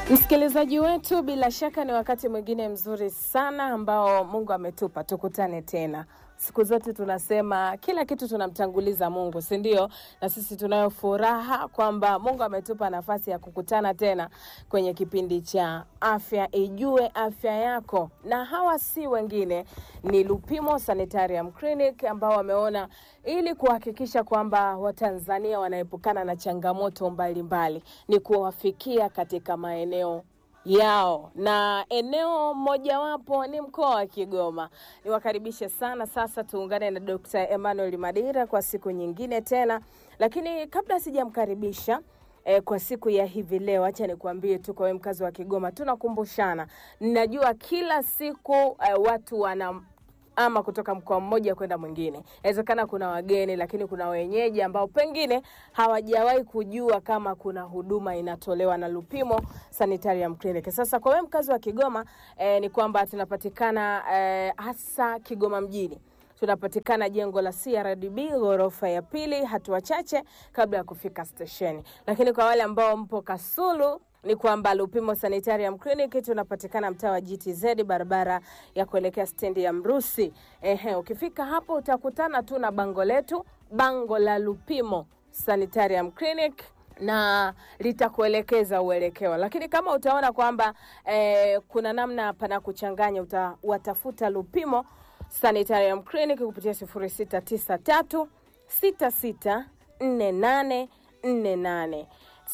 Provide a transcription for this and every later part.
Msikilizaji wetu, bila shaka ni wakati mwingine mzuri sana ambao Mungu ametupa tukutane tena. Siku zote tunasema kila kitu tunamtanguliza Mungu, si ndio? Na sisi tunayo furaha kwamba Mungu ametupa nafasi ya kukutana tena kwenye kipindi cha Afya Ijue Afya Yako, na hawa si wengine, ni Lupimo Sanitarium Clinic ambao wameona ili kuhakikisha kwamba Watanzania wanaepukana na changamoto mbalimbali mbali, ni kuwafikia katika maeneo yao na eneo mojawapo ni mkoa wa Kigoma. Niwakaribishe sana sasa, tuungane na Dr. Emmanuel Madira kwa siku nyingine tena, lakini kabla sijamkaribisha eh, kwa siku ya hivi leo, acha nikuambie tu kwa wewe mkazi wa Kigoma, tunakumbushana. Ninajua kila siku eh, watu wana ama kutoka mkoa mmoja kwenda mwingine. Inawezekana kuna wageni, lakini kuna wenyeji ambao pengine hawajawahi kujua kama kuna huduma inatolewa na Lupimo Sanitarium Clinic. Sasa kwa wewe mkazi wa Kigoma eh, ni kwamba tunapatikana eh, hasa Kigoma mjini tunapatikana jengo la CRDB ghorofa ya pili, hatua chache kabla ya kufika stesheni. Lakini kwa wale ambao mpo Kasulu ni kwamba Lupimo Sanitarium Clinic tunapatikana mtaa wa GTZ, barabara ya kuelekea stendi ya Mrusi. Ehe, ukifika hapo utakutana tu na bango letu, bango la Lupimo Sanitarium Clinic na litakuelekeza uelekeo, lakini kama utaona kwamba eh, kuna namna pana kuchanganya, utawatafuta Lupimo Sanitarium Clinic kupitia 0693 66 48 48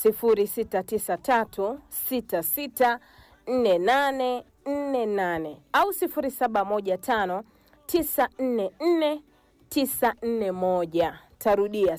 0693664848 au 0715944941. Tarudia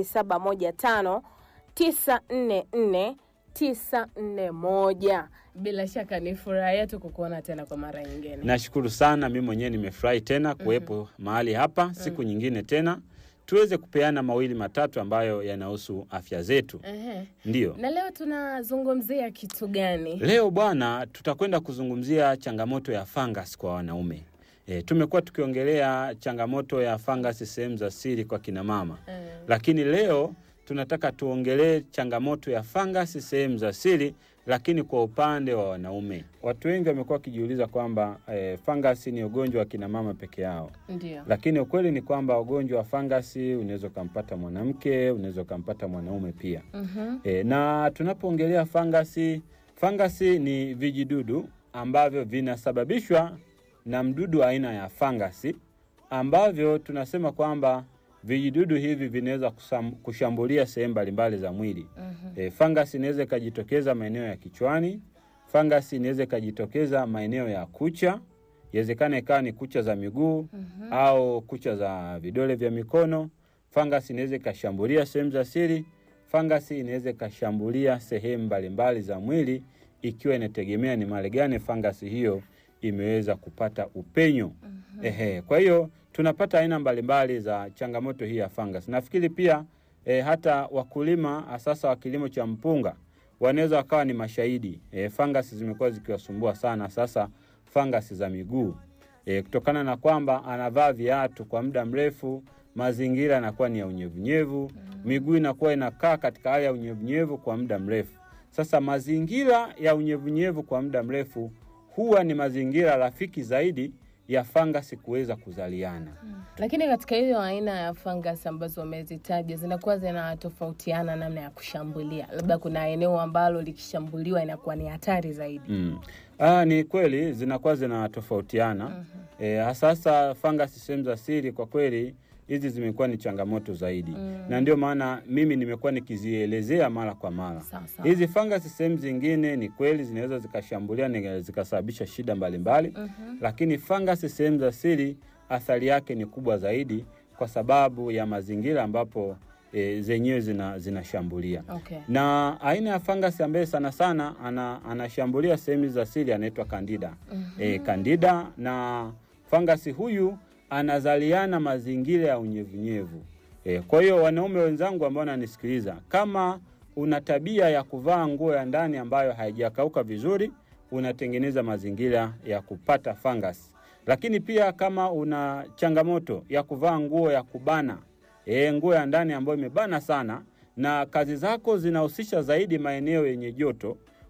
0715944941. Bila shaka ni furaha yetu kukuona tena kwa mara nyingine. Nashukuru sana, mimi mwenyewe nimefurahi tena kuwepo mahali hapa siku nyingine tena tuweze kupeana mawili matatu ambayo yanahusu afya zetu. Ehe. Ndiyo. Na leo tunazungumzia kitu gani? Leo bwana, tutakwenda kuzungumzia changamoto ya fungus kwa wanaume. E, tumekuwa tukiongelea changamoto ya fungus sehemu za siri kwa kina mama, Eh, lakini leo tunataka tuongelee changamoto ya fungus sehemu za siri, lakini kwa upande wa wanaume. Watu wengi wamekuwa wakijiuliza kwamba e, fungus ni ugonjwa wa kina mama peke yao Ndio. lakini ukweli ni kwamba ugonjwa wa fangasi unaweza ukampata mwanamke, unaweza ukampata mwanaume pia. Mhm. E, na tunapoongelea fangasi, fangasi ni vijidudu ambavyo vinasababishwa na mdudu aina ya fangasi ambavyo tunasema kwamba vijidudu hivi vinaweza kusam- kushambulia sehemu mbalimbali za mwili. Mhm. E, fangasi inaweza ikajitokeza maeneo ya kichwani. Fangasi inaweza ikajitokeza maeneo ya kucha, iwezekana ikawa ni kucha za miguu Mhm. au kucha za vidole vya mikono. Fangasi inaweza ikashambulia sehemu za siri. Fangasi inaweza ikashambulia sehemu mbalimbali za mwili, ikiwa inategemea ni mahali gani fangasi hiyo imeweza kupata upenyo. Ehe, kwa hiyo tunapata aina mbalimbali za changamoto hii ya fangasi. Nafikiri pia e, hata wakulima sasa wa kilimo cha mpunga wanaweza wakawa ni mashahidi. E, fangasi zimekuwa zikiwasumbua sana sasa fangasi za miguu e, kutokana na kwamba anavaa viatu kwa muda mrefu, mazingira yanakuwa ni ya unyevunyevu, miguu inakuwa inakaa katika hali ya unyevunyevu kwa muda mrefu. Sasa mazingira ya unyevunyevu kwa muda mrefu huwa ni mazingira rafiki zaidi ya fangasi kuweza kuzaliana. Lakini katika hiyo aina ya fungus ambazo umezitaja zinakuwa zinatofautiana namna ya kushambulia, labda kuna eneo ambalo likishambuliwa inakuwa ni hatari zaidi. Mm. Ah, ni kweli zinakuwa zinatofautiana. E, hasasa fangasi sehemu za siri, kwa kweli hizi zimekuwa ni changamoto zaidi na ndio maana mimi nimekuwa nikizielezea mara kwa mara. Sawa sawa. Hizi fangasi sehemu zingine ni kweli zinaweza zikashambulia na zikasababisha shida mbalimbali lakini fangasi sehemu za siri athari yake ni kubwa zaidi kwa sababu ya mazingira ambapo e, zenyewe zina, zinashambulia Okay. na aina ya fangasi ambaye sana sana ana, anashambulia sehemu za siri anaitwa kandida. E, kandida na fangasi huyu anazaliana mazingira ya unyevunyevu. E, kwa hiyo wanaume wenzangu ambao wananisikiliza, kama una tabia ya kuvaa nguo ya ndani ambayo haijakauka vizuri, unatengeneza mazingira ya kupata fangasi. Lakini pia kama una changamoto ya kuvaa nguo ya kubana, e, nguo ya ndani ambayo imebana sana na kazi zako zinahusisha zaidi maeneo yenye joto,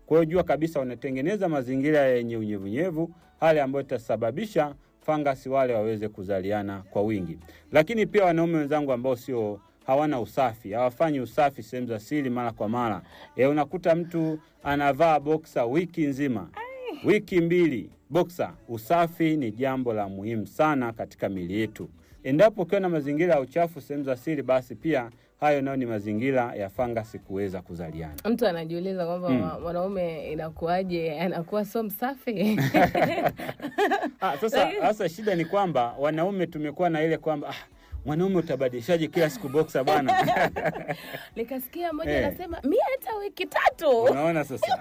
Kwa hiyo jua kabisa unatengeneza mazingira yenye unyevunyevu, hali ambayo itasababisha fangasi wale waweze kuzaliana kwa wingi. Lakini pia wanaume wenzangu ambao sio hawana usafi, hawafanyi usafi sehemu za siri mara kwa mara. E, unakuta mtu anavaa boksa wiki nzima, wiki mbili boksa. Usafi ni jambo la muhimu sana katika miili yetu. Endapo ukiwa na mazingira ya uchafu sehemu za siri, basi pia hayo nayo ni mazingira ya fangasi kuweza kuzaliana. Mtu anajiuliza kwamba Mm. mwa- mwanaume inakuwaje anakuwa so msafi? Ah, sasa sasa shida ni kwamba wanaume tumekuwa na ile kwamba ah, mwanaume utabadilishaje kila siku boksa bwana? Nikasikia mmoja Eh. anasema mi hata wiki tatu. Unaona sasa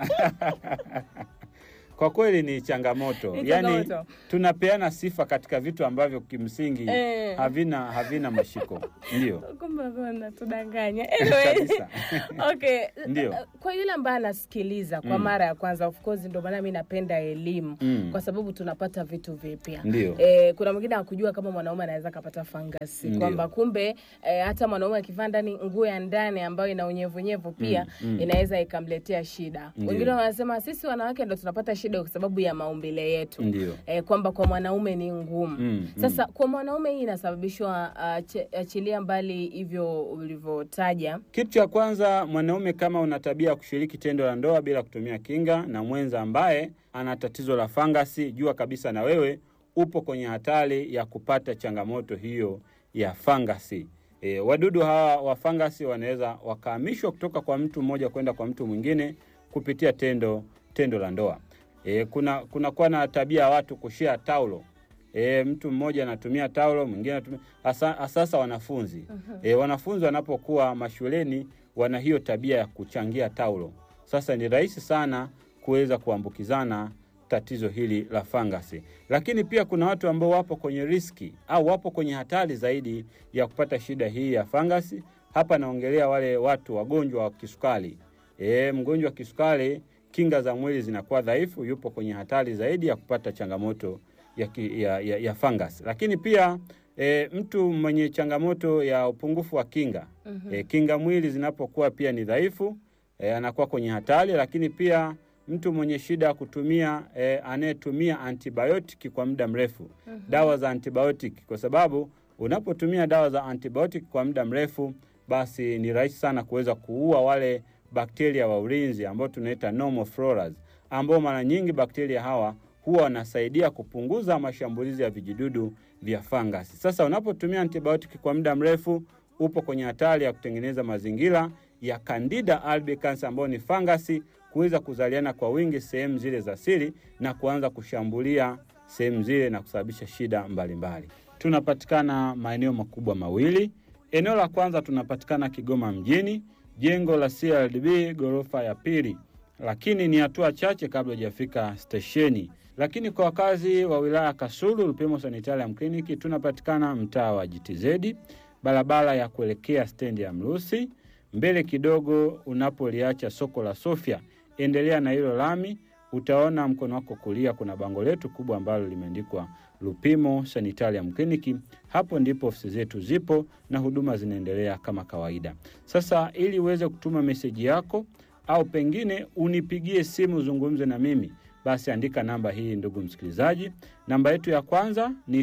kwa kweli ni changamoto, Ni yaani changamoto. tunapeana sifa katika vitu ambavyo kimsingi Eh. havina havina mashiko. Ndio Kumbe walikuwa wanatudanganya. Anyway. kabisa. Okay. Ndio. Kwa yule ambaye anasikiliza kwa Mm. mara ya kwanza, of course ndio maana mi napenda elimu Mm. kwa sababu tunapata vitu vipya. Ndio. Eh, kuna mwingine akujua kama mwanaume anaweza kapata fangasi Ndio. kwamba kumbe eh, hata mwanaume akivaa ndani nguo ya ndani ambayo ina unyevunyevu pia Mm, mm. inaweza ikamletea shida. Ndio. Wengine wanasema sisi wanawake ndo tunapata shida kwa sababu ya maumbile yetu Ndio. eh, kwamba kwa mwanaume ni ngumu Mm, sasa kwa mwanaume hii inasababishwa uh, achilia mbali hivyo ulivyotaja Kitu cha kwanza, mwanaume kama una tabia ya kushiriki tendo la ndoa bila kutumia kinga na mwenza ambaye ana tatizo la fangasi, jua kabisa na wewe upo kwenye hatari ya kupata changamoto hiyo ya fangasi. E, wadudu hawa wa fangasi wanaweza wakahamishwa kutoka kwa mtu mmoja kwenda kwa mtu mwingine kupitia tendo tendo la ndoa. E, kuna kunakuwa na tabia ya watu kushia taulo E, mtu mmoja anatumia taulo mwingine anatumia hasa sasa wanafunzi e, wanafunzi wanapokuwa mashuleni wana hiyo tabia ya kuchangia taulo. Sasa ni rahisi sana kuweza kuambukizana tatizo hili la fangasi, lakini pia kuna watu ambao wapo kwenye riski au wapo kwenye hatari zaidi ya kupata shida hii ya fangasi. Hapa naongelea wale watu wagonjwa wa kisukari. E, mgonjwa wa kisukari, kinga za mwili zinakuwa dhaifu, yupo kwenye hatari zaidi ya kupata changamoto ya, ki- ya, ya, ya fungus. Lakini pia e, mtu mwenye changamoto ya upungufu wa kinga e, kinga mwili zinapokuwa pia ni dhaifu e, anakuwa kwenye hatari. Lakini pia mtu mwenye shida ya kutumia e, anayetumia antibiotiki kwa muda mrefu dawa za antibiotic, kwa sababu unapotumia dawa za antibiotic kwa muda mrefu, basi ni rahisi sana kuweza kuua wale bakteria wa ulinzi ambao tunaita normal floras, ambao mara nyingi bakteria hawa huwa wanasaidia kupunguza mashambulizi ya vijidudu vya fangasi. Sasa unapotumia antibiotiki kwa muda mrefu, upo kwenye hatari ya kutengeneza mazingira ya Candida albicans ambayo ni fangasi kuweza kuzaliana kwa wingi sehemu zile za siri na kuanza kushambulia sehemu zile na kusababisha shida mbalimbali. Tunapatikana maeneo makubwa mawili. Eneo la kwanza tunapatikana Kigoma mjini, jengo la CRDB ghorofa ya pili, lakini ni hatua chache kabla hujafika stesheni. Lakini kwa wakazi wa wilaya ya Kasulu, Lupimo Sanitarium Clinic tunapatikana mtaa wa GTZ, barabara ya kuelekea stendi ya Mrusi, mbele kidogo unapoliacha soko la Sofia, endelea na hilo lami, utaona mkono wako kulia kuna bango letu kubwa ambalo limeandikwa Lupimo Sanitarium Clinic. Hapo ndipo ofisi zetu zipo na huduma zinaendelea kama kawaida. Sasa ili uweze kutuma meseji yako au pengine unipigie simu uzungumze na mimi, basi andika namba hii, ndugu msikilizaji. Namba yetu ya kwanza ni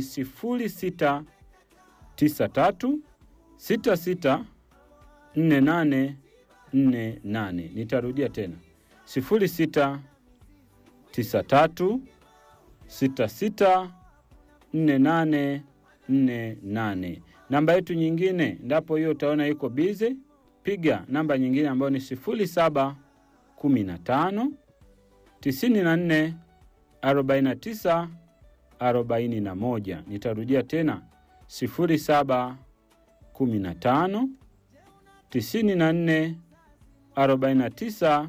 0693 66 4848. Nitarudia tena 0693 66 4848. Namba yetu nyingine ndapo hiyo utaona iko bize, piga namba nyingine ambayo ni 0715 94 49 41. Nitarudia tena 0715 94 49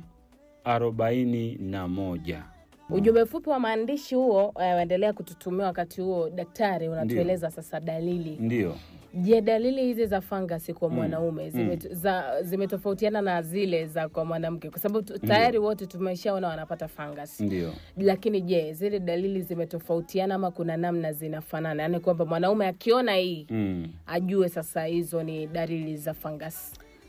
41. Ujumbe mfupi wa maandishi huo eh, waendelea kututumia wakati huo. Daktari, unatueleza sasa dalili. Ndiyo. Je, dalili hizi za fangasi kwa mwanaume zimet- za- zimetofautiana na zile za kwa mwanamke? Kwa sababu tu- tayari wote tumeshaona wanapata fangasi, Ndiyo. lakini je, zile dalili zimetofautiana ama kuna namna zinafanana? Yaani kwamba mwanaume akiona hii Mm. ajue sasa hizo ni dalili za fangasi.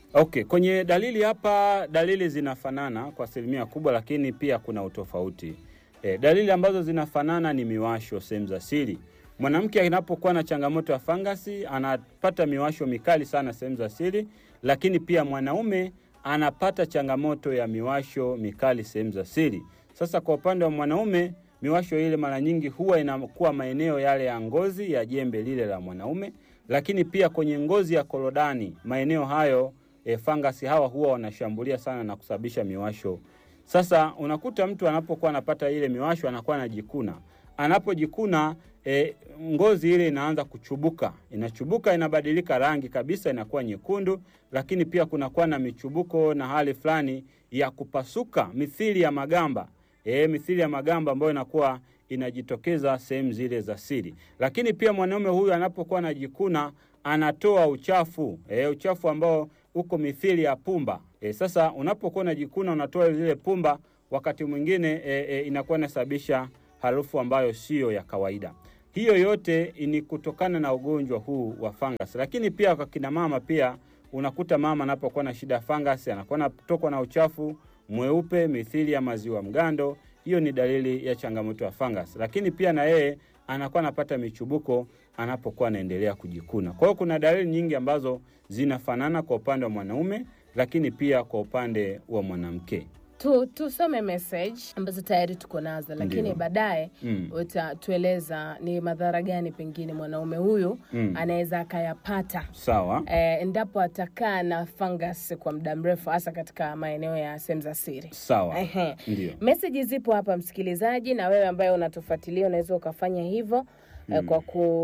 Okay, kwenye dalili hapa, dalili zinafanana kwa asilimia kubwa, lakini pia kuna utofauti. E, dalili ambazo zinafanana ni miwasho sehemu za siri. Mwanamke anapokuwa na changamoto ya fangasi anapata miwasho mikali sana sehemu za siri, lakini pia mwanaume anapata changamoto ya miwasho mikali sehemu za siri. Sasa kwa upande wa mwanaume, miwasho ile mara nyingi huwa inakuwa maeneo yale ya ngozi ya jembe lile la mwanaume, lakini pia kwenye ngozi ya korodani, maeneo hayo e, fangasi hawa huwa wanashambulia sana na kusababisha miwasho. Sasa unakuta mtu anapokuwa anapata ile miwasho anakuwa anajikuna, anapojikuna e, ngozi ile inaanza kuchubuka, inachubuka, inabadilika rangi kabisa, inakuwa nyekundu, lakini pia kunakuwa na michubuko na hali fulani ya kupasuka mithili ya magamba e, mithili ya magamba ambayo inakuwa inajitokeza sehemu zile za siri. Lakini pia mwanaume huyu anapokuwa anajikuna anatoa uchafu e, uchafu ambao uko mithili ya pumba e, sasa unapokuwa unajikuna unatoa zile pumba, wakati mwingine e, e, inakuwa inasababisha harufu ambayo siyo ya kawaida. Hiyo yote ni kutokana na ugonjwa huu wa fungus. Lakini pia kwa kina mama pia unakuta mama anapokuwa na shida ya fungus anakuwa anatokwa na uchafu mweupe mithili ya maziwa mgando. Hiyo ni dalili ya changamoto ya fungus. Lakini pia na yeye anakuwa anapata michubuko anapokuwa anaendelea kujikuna. Kwa hiyo kuna dalili nyingi ambazo zinafanana kwa upande wa mwanaume, lakini pia kwa upande wa mwanamke. tu tusome message ambazo tayari tuko nazo, lakini Ndio. baadaye Mm. utatueleza ni madhara gani pengine mwanaume huyu Mm. anaweza akayapata Sawa. eh, endapo atakaa na fungus kwa muda mrefu, hasa katika maeneo ya sehemu za siri. Sawa. Ehe. Ndio. Meseji zipo hapa msikilizaji, na wewe ambaye unatufuatilia unaweza ukafanya hivyo eh, kwa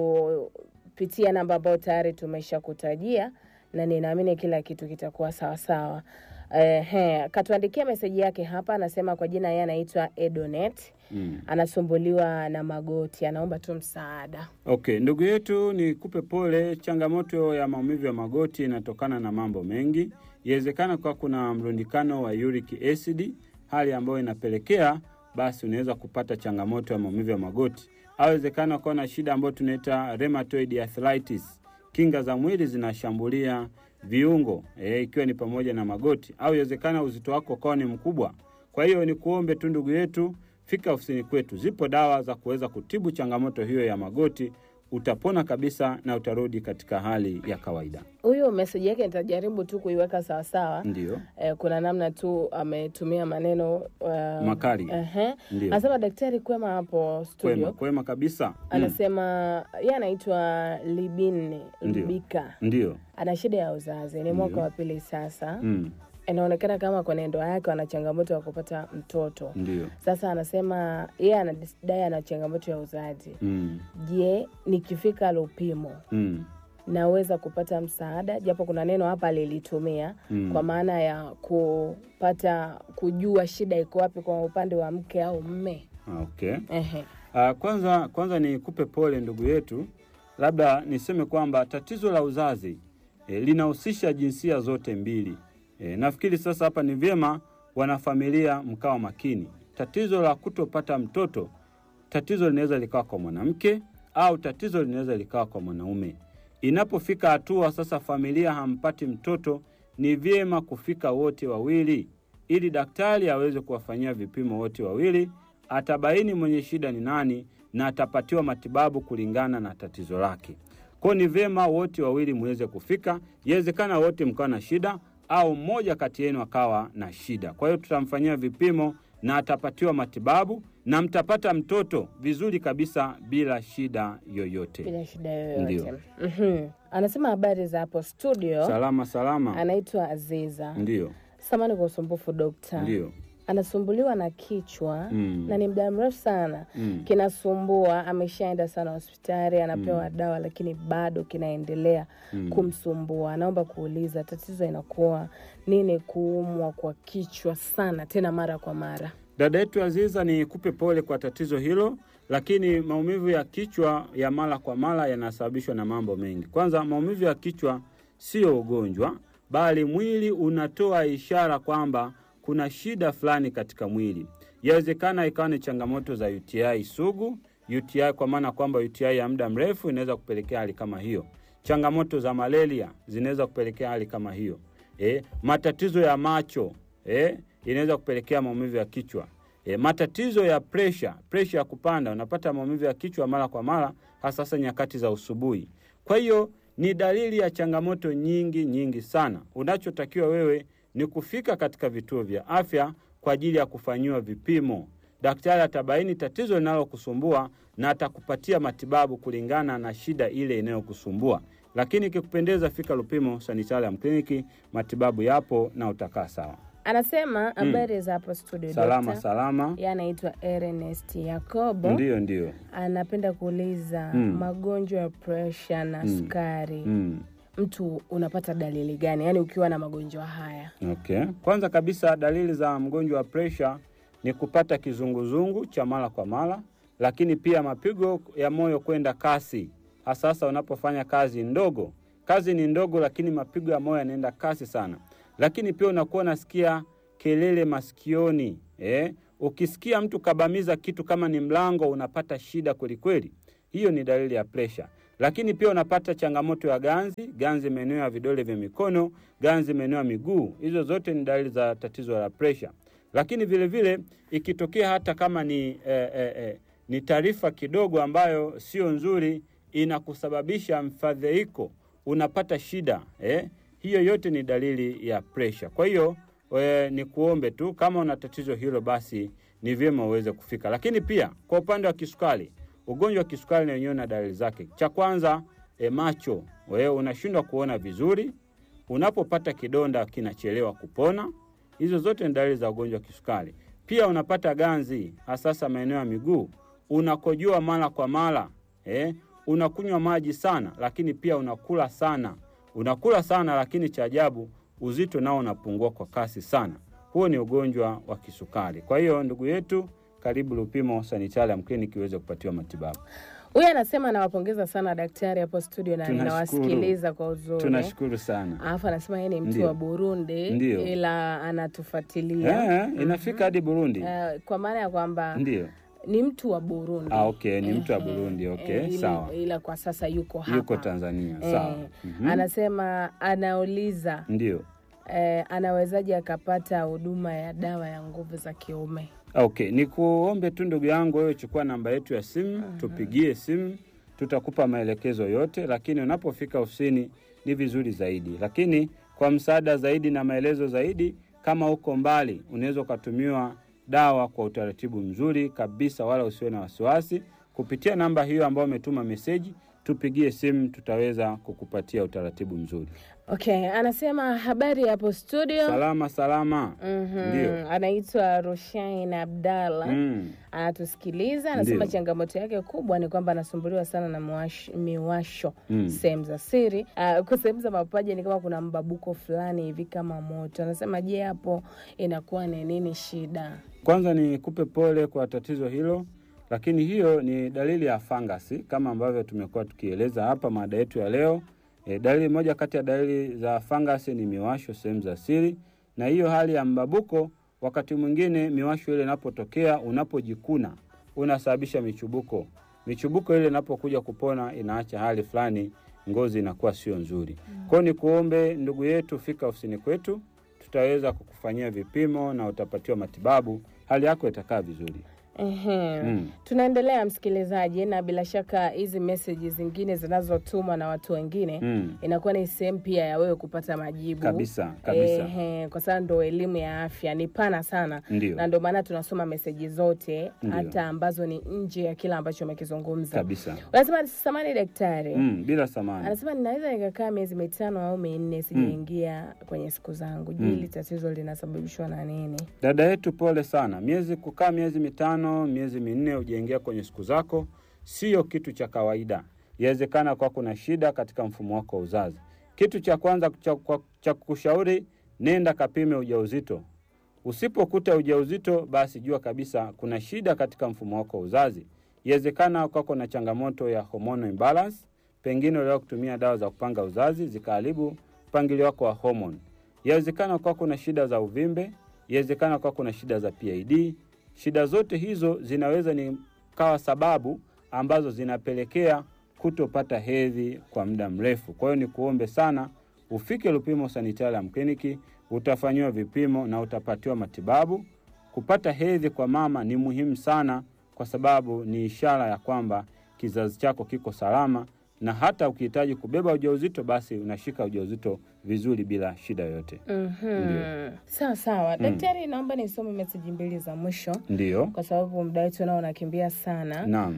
kupitia namba ambayo tayari tumesha kutajia, na ninaamini kila kitu kitakuwa sawasawa. Ehe, katuandikia meseji yake hapa, anasema kwa jina yeye anaitwa Edonet, Mm. anasumbuliwa na magoti, anaomba tu msaada. Okay, ndugu yetu, nikupe pole. Changamoto ya maumivu ya magoti inatokana na mambo mengi. Iwezekana kwa kuna mrundikano wa uric acid, hali ambayo inapelekea basi unaweza kupata changamoto ya maumivu ya magoti, au iwezekana kuwa na shida ambayo tunaita rheumatoid arthritis. Kinga za mwili zinashambulia viungo eh, ikiwa ni pamoja na magoti, au iwezekana uzito wako ukawa ni mkubwa. Kwa hiyo ni kuombe tu ndugu yetu, fika ofisini kwetu. Zipo dawa za kuweza kutibu changamoto hiyo ya magoti, utapona kabisa na utarudi katika hali ya kawaida. Huyu meseji yake nitajaribu tu kuiweka sawasawa. Ndio, Eh, kuna namna tu ametumia maneno uh, Makali. Ehe. ndio, Anasema daktari kwema hapo studio. kwema kwema kabisa. Mm, Anasema yeye anaitwa Libin Ndio. Libika, Ndio, ana shida ya uzazi, ni mwaka Ndio. wa pili sasa. mm, Inaonekana kama kwenye ndoa yake ana changamoto ya kupata mtoto. ndio, Sasa anasema yeye anadai ana changamoto ya uzazi. mm, Je, nikifika Lupimo mm, naweza kupata msaada? Japo kuna neno hapa alilitumia mm. kwa maana ya kupata kujua shida iko wapi kwa upande wa mke au mme. Okay. Ehe. Uh, kwanza kwanza nikupe pole ndugu yetu, labda niseme kwamba tatizo la uzazi e, linahusisha jinsia zote mbili. E, nafikiri sasa hapa ni vyema wanafamilia mkawa makini. Tatizo la kutopata mtoto, tatizo linaweza likawa kwa mwanamke au tatizo linaweza likawa kwa mwanaume. Inapofika hatua sasa familia hampati mtoto, ni vyema kufika wote wawili ili daktari aweze kuwafanyia vipimo wote wawili, atabaini mwenye shida ni nani na atapatiwa matibabu kulingana na tatizo lake. Kwa hiyo ni vyema wote wawili muweze kufika. Iwezekana wote mkawa na shida au mmoja kati yenu akawa na shida. Kwa hiyo tutamfanyia vipimo na atapatiwa matibabu na mtapata mtoto vizuri kabisa bila shida yoyote. bila shida yoyote. Ndio. Mhm. Anasema habari za hapo studio, Salama salama. anaitwa Aziza. Ndio, Samani kwa usumbufu dokta, ndio. anasumbuliwa na kichwa Mm. na ni muda mrefu sana Mm. kinasumbua. Ameshaenda sana hospitali, anapewa dawa, lakini bado kinaendelea Mm. kumsumbua. Anaomba kuuliza tatizo inakuwa nini, kuumwa kwa kichwa sana tena mara kwa mara. Dada yetu Aziza, ni kupe pole kwa tatizo hilo, lakini maumivu ya kichwa ya mara kwa mara yanasababishwa na mambo mengi. Kwanza, maumivu ya kichwa sio ugonjwa, bali mwili unatoa ishara kwamba kuna shida fulani katika mwili. Yawezekana ikawa ni changamoto za UTI sugu, UTI kwa maana kwamba UTI ya muda mrefu inaweza kupelekea hali kama hiyo. Changamoto za malaria zinaweza kupelekea hali kama hiyo. eh, matatizo ya macho eh, inaweza kupelekea maumivu ya kichwa eh, matatizo ya presha, presha ya kupanda, unapata maumivu ya kichwa mara kwa mara, hasa hasa nyakati za usubuhi. Kwa hiyo ni dalili ya changamoto nyingi nyingi sana. Unachotakiwa wewe ni kufika katika vituo vya afya kwa ajili ya kufanyiwa vipimo. Daktari atabaini tatizo linalokusumbua na atakupatia matibabu kulingana na shida ile inayokusumbua. Lakini ikikupendeza, fika Lupimo Sanitarium Kliniki, matibabu yapo na utakaa sawa. Anasema habari za hapo studio Salama dokta. salama, Yeye anaitwa Ernest Yakobo. ndiyo ndiyo. Anapenda kuuliza Mm. magonjwa ya presha na Mm. sukari, Mm. mtu unapata dalili gani? Yaani ukiwa na magonjwa haya Okay. Kwanza kabisa dalili za mgonjwa wa presha ni kupata kizunguzungu cha mara kwa mara, lakini pia mapigo ya moyo kwenda kasi, hasa hasa unapofanya kazi ndogo. Kazi ni ndogo, lakini mapigo ya moyo yanaenda kasi sana. Lakini pia unakuwa unasikia kelele masikioni eh? Ukisikia mtu kabamiza kitu kama ni mlango, unapata shida kwelikweli. Hiyo ni dalili ya presha. Lakini pia unapata changamoto ya ganzi, ganzi maeneo ya vidole vya mikono, ganzi maeneo ya miguu. Hizo zote ni dalili za tatizo la presha. Lakini vile vile ikitokea hata kama ni eh, eh, eh, ni taarifa kidogo ambayo sio nzuri, inakusababisha mfadhaiko, unapata shida eh? Hiyo yote ni dalili ya presha. Kwa hiyo we, ni kuombe tu kama una tatizo hilo, basi ni vyema uweze kufika. Lakini pia kwa upande wa kisukari, ugonjwa wa kisukari na wenyewe na dalili zake. Cha kwanza e, macho, wewe unashindwa kuona vizuri, unapopata kidonda kinachelewa kupona. Hizo zote ni dalili za ugonjwa wa kisukari. Pia unapata ganzi, hasasa maeneo ya miguu, unakojoa mara kwa mara eh, unakunywa maji sana, lakini pia unakula sana, unakula sana, lakini cha ajabu uzito nao unapungua kwa kasi sana. Huo ni ugonjwa wa kisukari. Kwa hiyo ndugu yetu, karibu Lupimo Sanitarium Clinic uweze kupatiwa matibabu. huyu anasema anawapongeza sana daktari hapo studio na Tunashukuru. ninawasikiliza kwa uzuri. Tunashukuru sana. Alafu anasema yeye ni mtu Ndio. wa Burundi Ndio. ila anatufuatilia Eh, inafika hadi Burundi. Eh, kwa maana ya kwamba Ndio. ni mtu wa Burundi. Ah, okay, ni mtu wa Ehe, Burundi, okay, eh, ila- sawa. Ila kwa sasa yuko hapa. Yuko Tanzania. Eh, Sawa. Mhm. Anasema anauliza Ndio. eh, anawezaje akapata huduma ya dawa ya nguvu za kiume? Okay, ni kuombe tu ndugu yangu, wewe chukua namba yetu ya simu, tupigie simu, tutakupa maelekezo yote, lakini unapofika ofisini ni vizuri zaidi. Lakini kwa msaada zaidi na maelezo zaidi, kama uko mbali, unaweza ukatumiwa dawa kwa utaratibu mzuri kabisa, wala usiwe na wasiwasi. Kupitia namba hiyo ambayo umetuma meseji, tupigie simu, tutaweza kukupatia utaratibu mzuri. Okay, anasema habari hapo studio. Salama salama. Mhm, Ndio. Anaitwa Rushain Abdalla Mm. anatusikiliza. Anasema Ndio. changamoto yake kubwa ni kwamba anasumbuliwa sana na miwash- miwasho Mm. sehemu za siri. Uh, kwa sehemu za mapaja ni kama kuna mbabuko fulani hivi kama moto. Anasema je, hapo inakuwa ni nini shida? Kwanza nikupe pole kwa tatizo hilo, lakini hiyo ni dalili ya fangasi kama ambavyo tumekuwa tukieleza hapa mada yetu ya leo. E, dalili moja kati ya dalili za fangasi ni miwasho sehemu za siri, na hiyo hali ya mbabuko, wakati mwingine miwasho ile inapotokea, unapojikuna unasababisha michubuko. Michubuko ile inapokuja kupona, inaacha hali fulani, ngozi inakuwa sio nzuri. Kwa hiyo ni kuombe ndugu yetu, fika ofisini kwetu tutaweza kukufanyia vipimo na utapatiwa matibabu, hali yako itakaa vizuri. Ehe. Mm. Tunaendelea msikilizaji, na bila shaka hizi meseji zingine zinazotumwa na watu wengine Mm. inakuwa ni sehemu pia ya wewe kupata majibu Kabisa kabisa, Ehe, kwa sababu ndo elimu ya afya ni pana sana ndio na ndio maana tunasoma meseji zote Ndio. hata ambazo ni nje ya kile ambacho umekizungumza. kabisa. Unasema samani daktari, Mm, bila samani. anasema ninaweza nikakaa miezi mitano au minne sijaingia kwenye siku zangu. Je, hili tatizo linasababishwa na nini? Dada yetu, pole sana. Miezi kukaa miezi mitano, miezi minne hujaingia kwenye siku zako, sio kitu cha kawaida. Yawezekana kwa kuna shida katika mfumo wako wa uzazi. Kitu cha kwanza cha, kwa- cha kukushauri, nenda kapime ujauzito. Usipokuta ujauzito, basi jua kabisa kuna shida katika mfumo wako wa uzazi. Yawezekana kwako na changamoto ya hormonal imbalance, pengine uliwahi kutumia dawa za kupanga uzazi zikaharibu mpangilio wako wa hormone. Yawezekana kwako na shida za uvimbe, yawezekana kwako na shida za PID. Shida zote hizo zinaweza ni kawa sababu ambazo zinapelekea kutopata hedhi kwa muda mrefu. Kwa hiyo ni kuombe sana ufike Lupimo Sanitarium Clinic, utafanyiwa vipimo na utapatiwa matibabu. Kupata hedhi kwa mama ni muhimu sana, kwa sababu ni ishara ya kwamba kizazi chako kiko salama, na hata ukihitaji kubeba ujauzito, basi unashika ujauzito vizuri bila shida yoyote. Mhm. Sawa sawa. Daktari, naomba nisome meseji mbili za mwisho Ndiyo, kwa sababu muda wetu nao unakimbia sana. naam.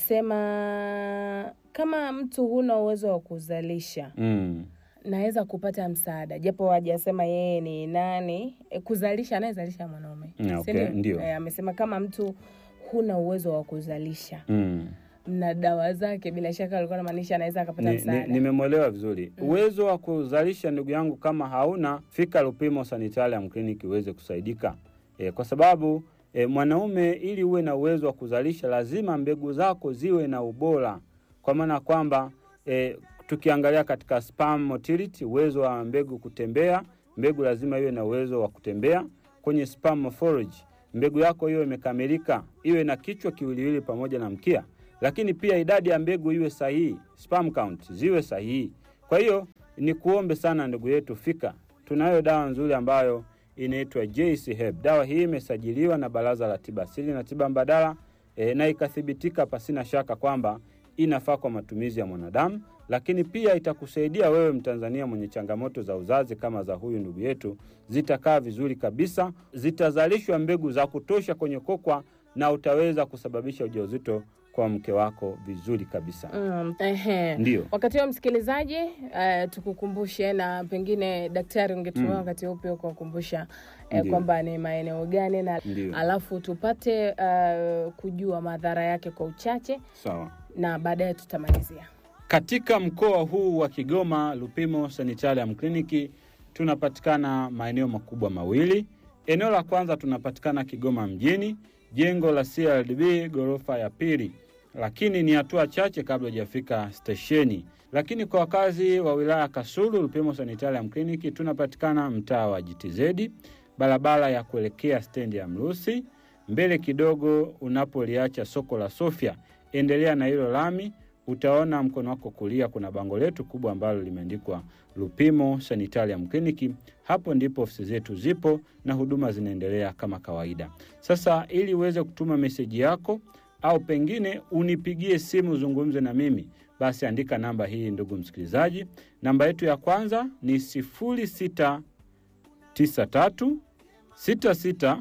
Anasema kama mtu huna uwezo wa kuzalisha Mm. naweza kupata msaada, japo hajasema yeye ni nani. E, kuzalisha anayezalisha mwanaume, Mm, si okay, ndio. E, amesema kama mtu huna uwezo wa kuzalisha Mm. na dawa zake, bila shaka alikuwa anamaanisha anaweza akapata Ni- ni- msaada. Nimemwelewa vizuri. Uwezo wa kuzalisha, ndugu yangu, kama hauna, fika Lupimo Sanitarium Clinic uweze kusaidika e, kwa sababu e, mwanaume ili uwe na uwezo wa kuzalisha lazima mbegu zako ziwe na ubora, kwa maana kwamba e, tukiangalia katika sperm motility, uwezo wa mbegu kutembea, mbegu lazima iwe na uwezo wa kutembea. Kwenye sperm morphology, mbegu yako hiyo imekamilika, iwe na kichwa kiwiliwili pamoja na mkia lakini pia idadi ya mbegu iwe sahihi, sperm count ziwe sahihi. Kwa hiyo ni kuombe sana ndugu yetu, fika. Tunayo dawa nzuri ambayo inaitwa JC Herb. Dawa hii imesajiliwa na Baraza la Tiba Asili na Tiba Mbadala e, na ikathibitika pasina shaka kwamba inafaa kwa matumizi ya mwanadamu, lakini pia itakusaidia wewe Mtanzania mwenye changamoto za uzazi kama za huyu ndugu yetu, zitakaa vizuri kabisa, zitazalishwa mbegu za kutosha kwenye kokwa na utaweza kusababisha ujauzito kwa mke wako vizuri kabisa. Mm, ehe. Ndiyo. Wakati huo msikilizaji, uh, tukukumbushe na pengine daktari ungetumia Mm. wakati huo pia kuwakumbusha eh, Ndiyo. kwamba ni maeneo gani na Ndiyo. alafu tupate uh, kujua madhara yake kwa uchache Sawa. na baadaye tutamalizia. Katika mkoa huu wa Kigoma, Lupimo Sanitarium Clinic tunapatikana maeneo makubwa mawili. Eneo la kwanza tunapatikana Kigoma mjini, jengo la CRDB ghorofa ya pili, lakini ni hatua chache kabla hujafika stesheni. Lakini kwa wakazi wa wilaya ya Kasulu, Lupimo Sanitarium Clinic tunapatikana mtaa wa GTZ, barabara ya kuelekea stendi ya Mrusi, mbele kidogo unapoliacha soko la Sofia. Endelea na hilo lami utaona mkono wako kulia kuna bango letu kubwa ambalo limeandikwa Lupimo Sanitarium Clinic. Hapo ndipo ofisi zetu zipo na huduma zinaendelea kama kawaida. Sasa ili uweze kutuma meseji yako au pengine unipigie simu uzungumze na mimi, basi andika namba hii, ndugu msikilizaji. Namba yetu ya kwanza ni 0693 66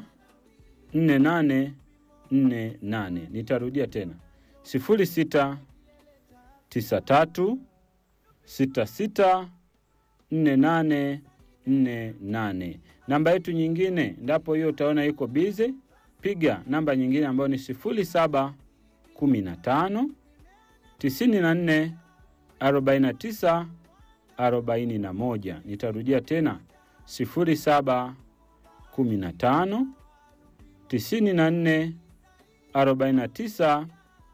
4848. Nitarudia tena 06 93 66 48 48. Namba yetu nyingine ndapo hiyo utaona iko bize, piga namba nyingine ambayo ni 07 15 94 49 41. Nitarudia tena 07 15 94 49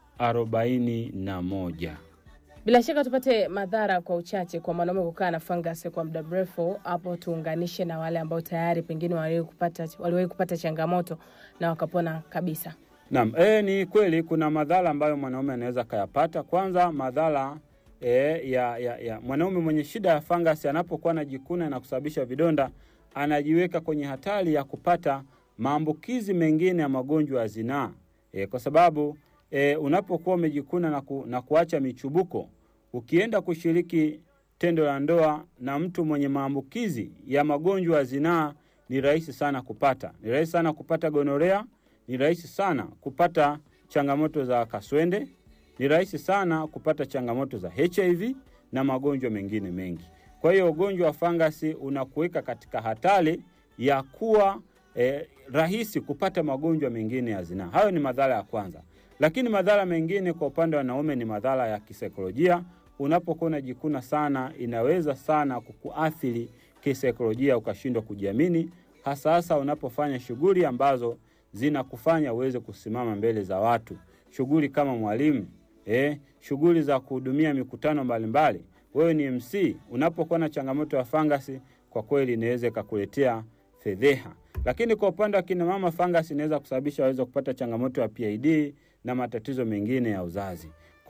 41. Bila shaka tupate madhara kwa uchache kwa mwanaume kukaa na fangasi kwa muda mrefu. Hapo tuunganishe na wale ambao tayari pengine waliwahi kupata, waliwahi kupata changamoto na wakapona kabisa. Naam, e, ni kweli kuna madhara ambayo mwanaume anaweza akayapata. Kwanza madhara e, ya, ya, ya mwanaume mwenye shida ya fangasi anapokuwa anajikuna na kusababisha vidonda, anajiweka kwenye hatari ya kupata maambukizi mengine ya magonjwa ya zinaa e, kwa sababu e, unapokuwa umejikuna na, ku, na kuacha michubuko, ukienda kushiriki tendo la ndoa na mtu mwenye maambukizi ya magonjwa ya zinaa, ni rahisi sana kupata, ni rahisi sana kupata gonorea ni rahisi sana kupata changamoto za kaswende, ni rahisi sana kupata changamoto za HIV na magonjwa mengine mengi. Kwa hiyo ugonjwa wa fangasi unakuweka katika hatari ya kuwa eh, rahisi kupata magonjwa mengine ya zinaa. Hayo ni madhara ya kwanza, lakini madhara mengine kwa upande wa wanaume ni madhara ya kisaikolojia. Unapokuwa unajikuna sana, inaweza sana kukuathiri kisaikolojia, ukashindwa kujiamini, hasa hasa unapofanya shughuli ambazo zinakufanya uweze kusimama mbele za watu, shughuli kama mwalimu eh, shughuli za kuhudumia mikutano mbalimbali. Wewe ni MC, unapokuwa na changamoto ya fangasi, kwa kweli inaweza ikakuletea fedheha. Lakini kwa upande wa kina mama, fangasi inaweza kusababisha waweze kupata changamoto ya PID na matatizo mengine ya uzazi. Kwa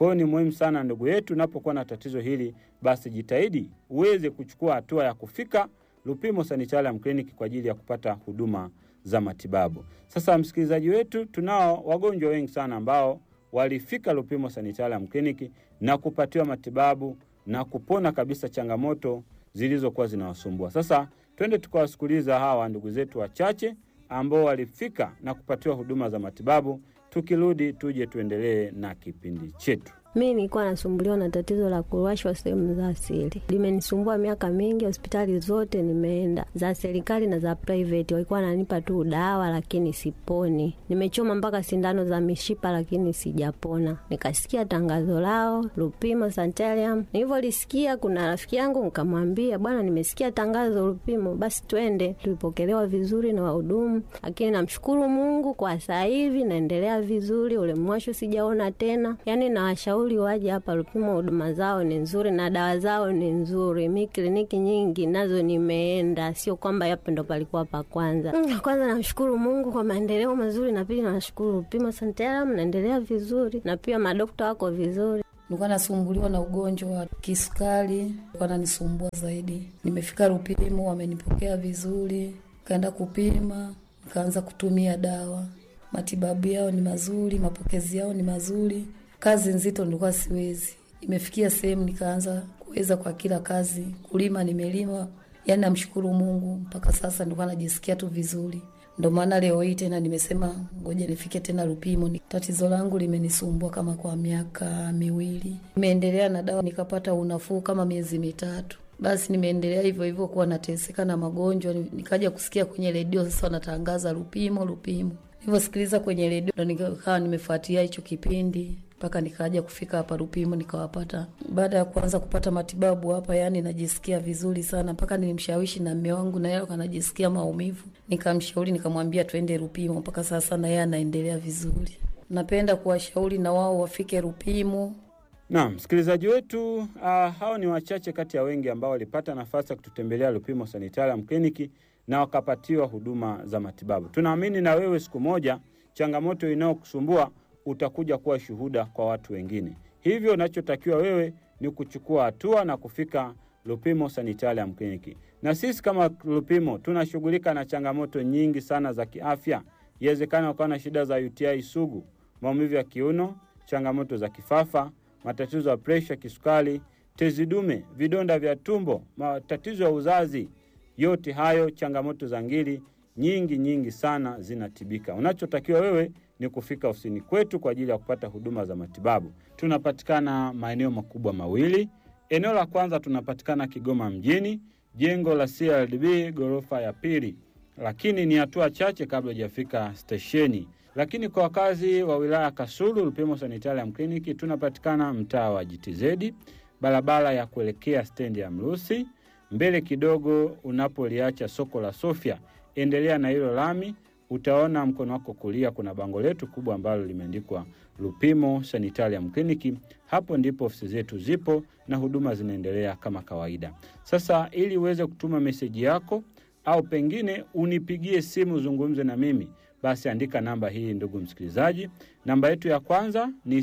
Kwa hiyo ni muhimu sana ndugu yetu, unapokuwa na tatizo hili, basi jitahidi uweze kuchukua hatua ya kufika Lupimo Sanitarium Clinic kwa ajili ya kupata huduma za matibabu. Sasa msikilizaji wetu, tunao wagonjwa wengi sana ambao walifika Lupimo Sanitarium Clinic na kupatiwa matibabu na kupona kabisa changamoto zilizokuwa zinawasumbua. Sasa twende tukawasikiliza hawa ndugu zetu wachache ambao walifika na kupatiwa huduma za matibabu. Tukirudi tuje tuendelee na kipindi chetu. Mi nilikuwa nasumbuliwa na tatizo la kuwashwa sehemu za asili, limenisumbua miaka mingi. Hospitali zote nimeenda, za serikali na za private, walikuwa wananipa tu dawa, lakini siponi. Nimechoma mpaka sindano za mishipa, lakini sijapona. Nikasikia tangazo lao Lupimo Sanitarium. Nilivyolisikia, kuna rafiki yangu nikamwambia, bwana, nimesikia tangazo Lupimo, basi twende. Tulipokelewa vizuri na wahudumu, lakini namshukuru Mungu kwa sasa hivi naendelea vizuri, ule mwasho sijaona tena. Yani nawashauri waje hapa Lupimo, huduma zao ni nzuri na dawa zao ni nzuri. Mi kliniki nyingi nazo nimeenda, sio kwamba yapo ndo palikuwa pa kwanza. Mm, kwanza namshukuru Mungu kwa maendeleo mazuri, na pili nashukuru Lupimo Sanitarium, naendelea vizuri na pia madokta wako vizuri. Nilikuwa nasumbuliwa na ugonjwa wa kisukari, wananisumbua zaidi. Nimefika Lupimo, wamenipokea vizuri, kaenda kupima, nikaanza kutumia dawa. Matibabu yao ni mazuri, mapokezi yao ni mazuri. Kazi nzito nilikuwa siwezi, imefikia sehemu nikaanza kuweza kwa kila kazi. Kulima nimelima, yani namshukuru Mungu mpaka sasa nilikuwa najisikia tu vizuri. Ndo maana leo hii tena nimesema ngoja nifike tena Lupimo. Ni tatizo langu limenisumbua kama kwa miaka miwili, nimeendelea na dawa nikapata unafuu kama miezi mitatu. Basi nimeendelea hivyo hivyo kuwa nateseka na magonjwa, nikaja kusikia kwenye redio sasa wanatangaza Lupimo, Lupimo. Nilivyosikiliza kwenye redio ndo nikawa nimefuatia hicho kipindi mpaka nikaja kufika hapa Lupimo nikawapata. Baada ya kuanza kupata matibabu hapa, yani najisikia vizuri sana, mpaka nilimshawishi na mme wangu, na yeye anajisikia maumivu, nikamshauri nikamwambia twende Lupimo. Mpaka sasa na yeye anaendelea vizuri. Napenda kuwashauri na wao wafike Lupimo. Naam, msikilizaji wetu, uh, hao ni wachache kati ya wengi ambao walipata nafasi ya kututembelea Lupimo Sanitarium Clinic na wakapatiwa huduma za matibabu. Tunaamini na wewe siku moja changamoto inayokusumbua utakuja kuwa shuhuda kwa watu wengine. Hivyo unachotakiwa wewe ni kuchukua hatua na kufika Lupimo Sanitarium Clinic. Na sisi kama Lupimo tunashughulika na changamoto nyingi sana za kiafya. Iwezekana ukawa na shida za UTI sugu, maumivu ya kiuno, changamoto za kifafa, matatizo ya presha, kisukari, tezi dume, vidonda vya tumbo, matatizo ya uzazi. Yote hayo changamoto za ngiri nyingi nyingi sana zinatibika. Unachotakiwa wewe ni kufika ofisini kwetu kwa ajili ya kupata huduma za matibabu. Tunapatikana maeneo makubwa mawili. Eneo la kwanza tunapatikana Kigoma mjini, jengo la CRDB ghorofa ya pili, lakini ni hatua chache kabla hujafika stesheni. Lakini kwa wakazi wa wilaya Kasulu, Lupimo Sanitarium Clinic tunapatikana mtaa wa GTZ, barabara ya kuelekea stendi ya Mrusi, mbele kidogo unapoliacha soko la Sofia. Endelea na hilo lami utaona mkono wako kulia kuna bango letu kubwa ambalo limeandikwa Lupimo Sanitarium Clinic. Hapo ndipo ofisi zetu zipo na huduma zinaendelea kama kawaida. Sasa ili uweze kutuma meseji yako au pengine unipigie simu zungumze na mimi, basi andika namba hii, ndugu msikilizaji. Namba yetu ya kwanza ni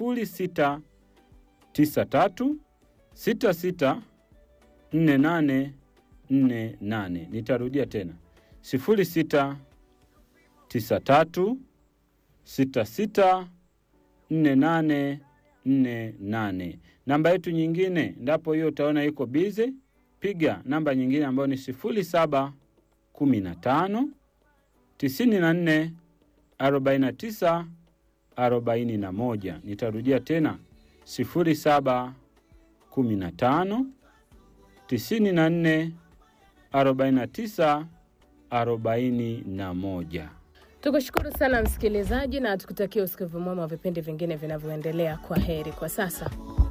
0693 66 48 48. Nitarudia tena 06 93 66 48 48. Namba yetu nyingine ndapo hiyo utaona iko bize, piga namba nyingine ambayo ni 07 15 94 49 41. Nitarudia tena 07 15 94 49 41. Tukushukuru sana msikilizaji, na tukutakia usikivu mwema wa vipindi vingine vinavyoendelea. Kwa heri kwa sasa.